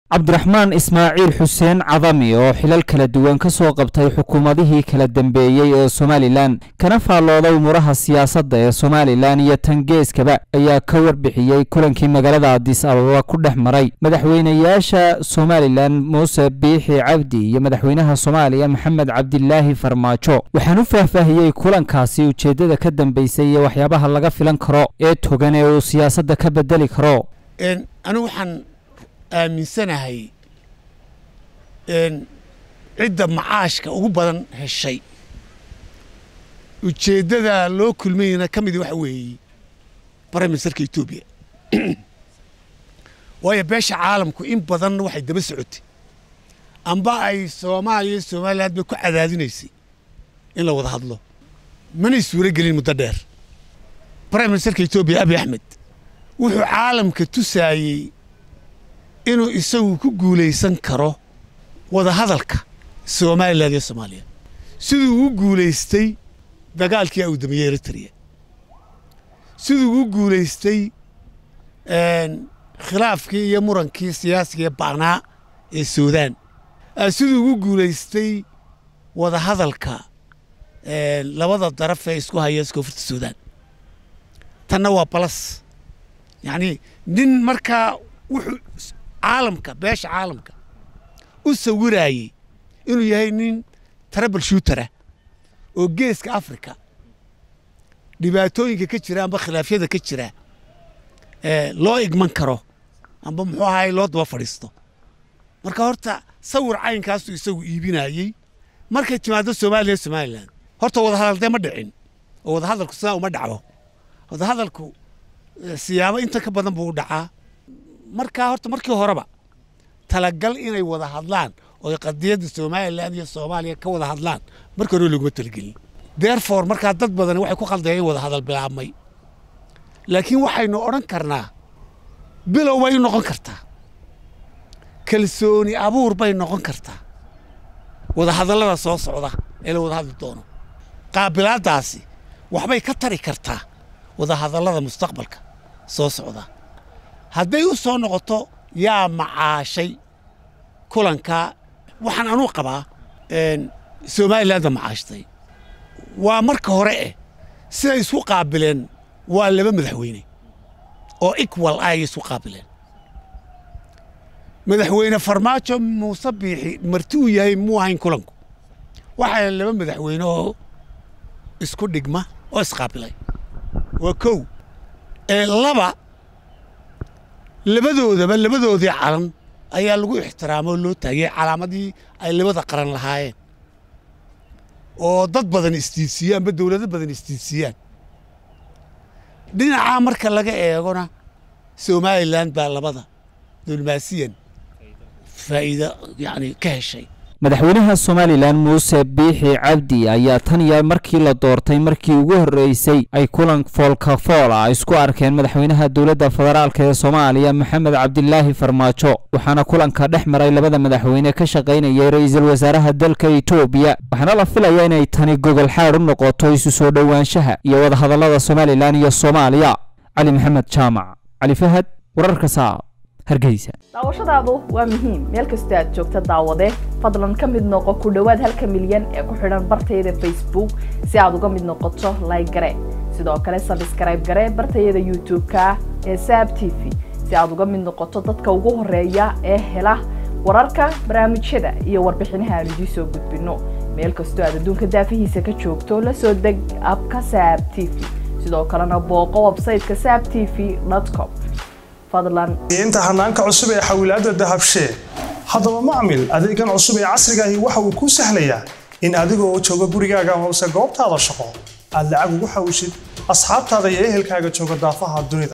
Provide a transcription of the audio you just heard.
cabdiraxmaan ismaaciil xuseen cadami oo xilal kala duwan ka soo qabtay xukuumadihii kala dambeeyey ee somalilan kana faallooday umuraha siyaasadda ee somalilan iyo tangeeskaba ayaa ka warbixiyey kulankii magaalada adis ababa ku dhex maray madaxweynayaasha somalilan muuse biixi cabdi iyo madaxweynaha soomaaliya maxamed cabdilaahi farmaajo waxaan u faahfaahiyey kulankaasi ujeeddada ka dambeysay iyo waxyaabaha laga filan karo ee togan ee uu siyaasadda ka bedeli karo anigu waxaan aaminsanahay cidda macaashka ugu badan heshay ujeeddada loo kulmayna ka midi waxa weeye prime ministerka etoobiya waayo beesha caalamku in badan waxay daba socotay amba ay soomaaliya iyo somaliland bay ku cadaadinaysay in la wada hadlo manay suuro gelin muddo dheer prime ministerka etoobiya abiy axmed wuxuu caalamka tusaayey inuu isagu ku guulaysan karo wada hadalka somalilan iyo soomaaliya siduu u guulaystay dagaalkii awdamiyey eritrea siduu u guulaystay khilaafkii iyo murankii siyaasiga ee ba'naa ee suudaan siduu ugu guulaystay wada hadalka labada daraf ee isku haya koonfurta suudaan tanna waa balas yacnii nin markaa wuxuu caalamka beesha caalamka u sawiraayey inuu yahay nin trabal shuutara oo geeska africa dhibaatooyinka ka jira amba khilaafyada ka jira loo igman karo amba muxuu ahaay loo daba fadhiisto marka horta sawir caynkaasuu isagu iibinayey markay timaado soomaaliya somalilan horta wadahadal dee ma dhicin oo wadahadalku sidaa uma dhacdo wadahadalku siyaabo inta ka badan buu u dhacaa markaa horta markii horeba talagal inay wada hadlaan oo qadiyadda somalilan iyo soomaaliya ka wada hadlaan markii hore loguma talagelin therefore markaa dad badan waxay ku khaldayeen in wada hadal bilaabmay laakiin waxaynu odhan karnaa bilow bay noqon kartaa kalsooni abuur bay noqon kartaa wada hadallada soo socda ee la wada hadli doono qaabilaaddaasi waxbay ka tari kartaa wada hadallada mustaqbalka soo socda hadday u soo noqoto yaa macaashay kulanka waxaan anuu qabaa somalilandda macaashtay waa marka hore eh siday isku qaabileen waa laba madaxweyne oo equal ah ayay isku qaabileen madaxweyne farmaajo muuse biixi marti uu yahay muu ahayn kulanku waxaa laba madaxweyne oo isku dhigma oo isqaabilay waa kow ee laba labadoodaba labadoodii calan ayaa lagu ixtiraamo oo loo taagiyey calaamadii ay labada qaran lahaayeen oo dad badan isdiidsiiyaan ba dowlado badan isdiidsiiyaan dhinacaa marka laga eegona somalilan baa labada dulmaasiyan faa'iido yacni ka heshay madaxweynaha somalilan muuse biixi cabdi ayaa tan iyo markii la doortay markii ugu horreysay ay kulan foolkafool ah isku arkeen madaxweynaha dowladda federaalk ee soomaaliya maxamed cabdilaahi farmaajo waxaana kulanka dhex maray labada madaxweyne ka shaqaynayay ra'iisul wasaaraha dalka etoobiya waxaana la filaya inay tani gogol xaad u noqoto isu soo dhowaanshaha iyo wadahadallada somalilan iyo soomaaliya cali maxamed jaamac cali fahad wararka saab daawashadaadu waa muhiim meel kastoo aad joogta daawade fadlan ka mid noqo ku dhowaad halka milyan ee ku xidhan bartayada facebook si aad uga mid noqoto layg gare sidoo kale sabskrayb gare bartayada youtube-ka ee saab t v si aad uga mid noqoto dadka ugu horeeya ee hela wararka barnaamijyada iyo warbixinaha aan idiin soo gudbino meel kastoo aad adduunka daafihiisa ka joogto la soo deg abka saab t v sidoo kalena booqo websayteka saab t v com inta hanaanka cusub ee xawilaadda dahabshee haddaba macmil adeegan cusub ee casrigaahi waxa uu kuu sahlayaa in adigoo jooga gurigaaga hoose goobtaada shaqo aad lacag ugu xawishid asxaabtaada iyo ehelkaaga jooga daafaha dunida